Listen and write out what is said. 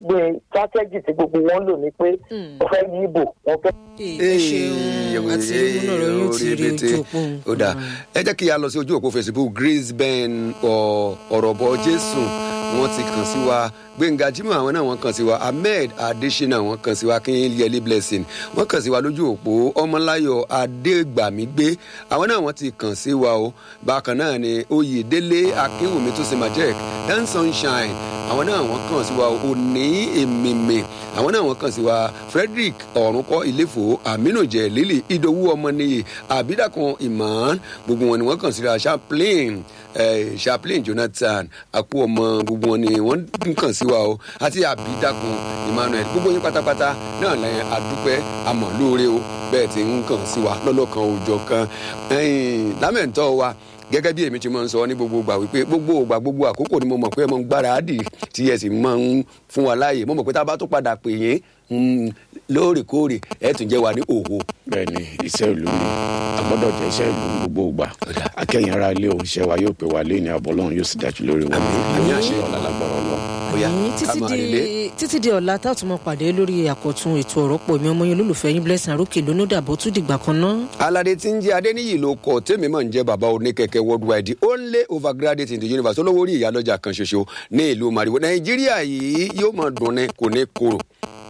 gbé strategy tí gbogbo wọn lò ní pé Mm. wọ́n fẹ́ yí ìbò wọ́n fẹ́ ẹ ṣeun àti múnà rẹ yóò ti rí ojú òpó ó dáa ẹ jẹ́ kí a lọ sí ojú òpó facebook grace ben ọ- ọ̀rọ̀bọ jésù wọ́n ti kàn sí wa gbẹ̀ngà jimoh àwọn náà wọ́n kàn sí wa ahmed adesina wọ́n kàn sí wa kínyẹlé blessing wọ́n kàn sí wa lójú òpó ọmọláyọ̀ adégbàmígbé àwọn náà wọ́n ti kàn sí wa o bákan náà ni oyèdélé akínwùmí tó ṣe majek dan sunshine àwọn náà wọ́n kàn sí wa o òní èmìmì àwọn náà wọ́n kàn sí wa frederick ọ̀rùnkọ́ ìléfò aminu jẹ lílì ìdòwú ọmọnìyí àbídàkan imán gbogbo wọn ni wọ́n kàn sí wa chaplain eh, chaplain jonathan àpò ọmọ gbogbo wọn ni wọ́n ń kàn sí wa o àti àbídàkan emmanuel gbogbo yín pátápátá náà lẹ́yìn adúpẹ́ àmọ́ lóore o bẹ́ẹ̀ ti ń kàn sí wa lọ́lọ́kan òòjọ́ kan ẹ̀yìn lámẹ̀ntọ́ wa gẹ́gẹ́ bí èmi ti máa ń sọ ní gbogbo ìgbà wípé gbogbo ìgbà gbogbo àkókò ni mo mọ̀ pé ẹ máa ń gbáradì tí ẹ sì máa ń fún wa láàyè mo mọ̀ pé tá a bá tó padà pè yín mm, lóòrèkóòrè ẹ tún jẹ́ wa ní òwò. bẹ́ẹ̀ni iṣẹ́ ìlú ni a gbọ́dọ̀ jẹ́ iṣẹ́ ìlú ní gbogbo ìgbà akẹ́yìn ara ilé òun ṣẹ́ wa yóò pè wá lé ní abọ́lọ́run yóò sì dájú lórí wa Àmín. Àmín àṣẹ. ọ̀la lágbára ọlọ́run. Bóyá Ẹ̀yin ká títí máa di relé. títí di ọ̀la tá a tún mọ pàdé lórí àkọ́tún ètò ọ̀rọ̀ pọ̀ mi ọmọ yẹn olólùfẹ́ yín blessing arókè lónìí dàbọ̀ tún dìgbà kan náà. alade tí ń jẹ́ adéníyì ló kọ tèmi mọ̀ ń jẹ́ bàbá oníkẹ̀kẹ́ worldwide the only overgraduate in the universe olówó orí ìyálọ́jà kan ṣoṣo ní ìlú mariwo nàìjíríà yìí yóò máa dùn ní kò ní korò